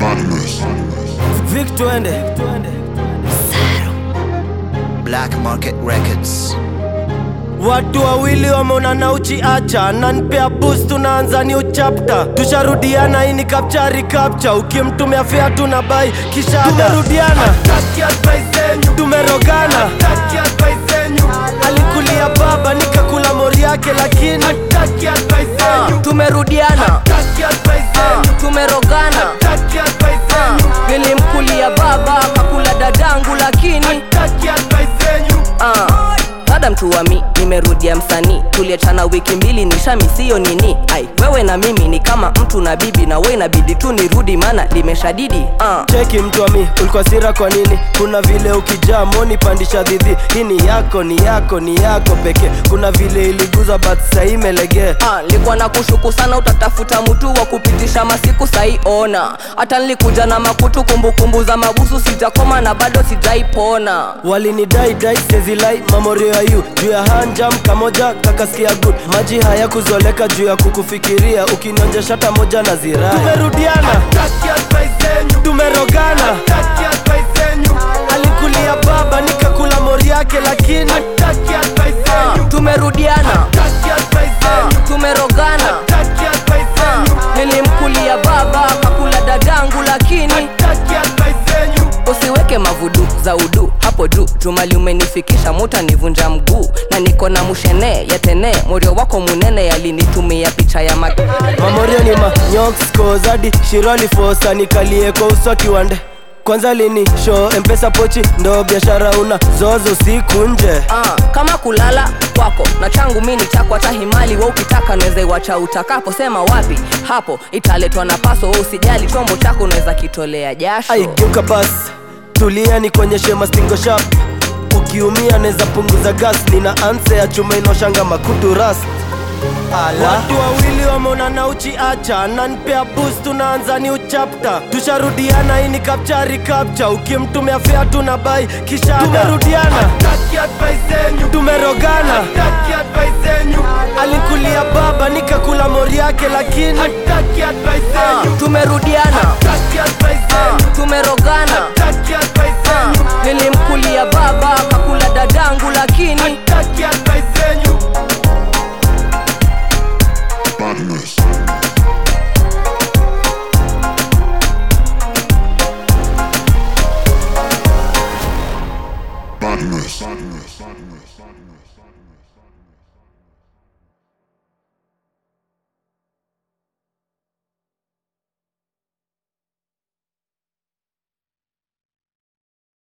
Vic twende Black Market Records. Watu wawili wameonana uchiacha nanpea boost tunaanza new chapter tusharudiana hii ni kapchari kapcha ukimtumia fea tuna bai kisha tumerudiana tumerogana alikulia baba nikakula mori yake lakini Ah, tumerudiana Ah, tumerogana Ah, nilimkulia baba kakula dadangu lakini Ah, dada mtu wa mi nimerudia msanii tuliachana wiki mbili nishamisiyo nini ai wewe na mimi ni kama mtu na bibi na we inabidi tu nirudi mana limeshadidi ah. cheki mtu wa mi ulikuwa sira kwa nini kuna vile ukijaa moni pandisha dhidhi hii ni yako ni yako ni yako pekee kuna vile iliguza but sahii imelegee Ah, nilikuwa na kushuku sana utatafuta mtu wa kupitisha masiku sai ona hata nilikuja na makutu kumbukumbu za mabusu sijakoma na bado sijaipona walinidai dai sezilai mamorio ya yu juu ya hanjam kamoja kakasikia good maji haya kuzoleka juu ya kukufikiria ukinonja shata moja na ziraa tumerudiana tumerogana alikulia baba nikakula mori yake lakini Ah, tumerudiana Ah, tumerogana Ah, nilimkulia baba kakula dadangu lakini usiweke mavudu za udu hapo juu jumali umenifikisha muta nivunja mguu na niko na mushene yatene morio wako munene yalinitumia picha ya mag mamorio ni manyokoskozadi shirali fosa nikalie kwa uso kiwande kwanza lini show mpesa pochi ndo biashara una zozo siku nje Ah, kama kulala kwako na changu mi ni chako hata himali wa ukitaka naweza iwacha utakapo sema wapi hapo italetwa na paso wa usijali chombo chako unaweza kitolea jasho aigeuka basi tulia nikuonyeshe mastingo shap ukiumia neza punguza gas nina anse ya chuma inoshanga makutu ras watu wawili wameonana uchiacha nanpea boost tunaanza ni uchapta tusharudiana hii ni kapchari kapcha ukimtumia fea tuna bai kisha tumerudiana tumerogana alikulia baba nikakula mori yake lakini Ah, tumerudiana Ah, tumerogana Ah, nilimkulia baba kakula dadangu lakini Badness. Badness. Badness. Badness.